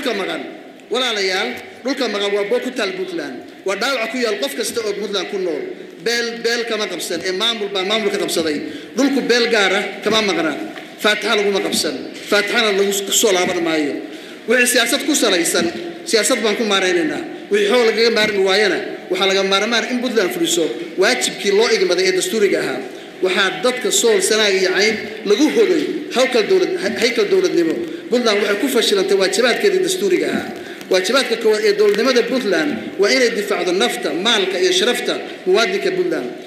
dhulka maqan walaalayaal dhulka maqan waa boo ku taal puntland waa dhaawaca ku yaal qof kasta oo puntland ku nool beel beel kama qabsan ee maamul baa maamul ka qabsaday dhulku beel gaara kama maqna faataxa laguma qabsan faataxana lagu soo laaban maayo wixii siyaasad ku salaysan siyaasad baan ku maaraynaynaa wixii xoog lagaga maarmi waayana waxaa laga maarmaan in puntland fuliso waajibkii loo igmaday ee dastuuriga ahaa waxaa dadka sool sanaag iyo cayn lagu hoday hawkal dowlad haykal dowladnimo puntland waxay ku fashilantay waajibaadkeedii dastuuriga ahaa waajibaadka koowaad ee dowladnimada puntland waa inay difaacdo nafta maalka iyo sharafta muwaadinka puntland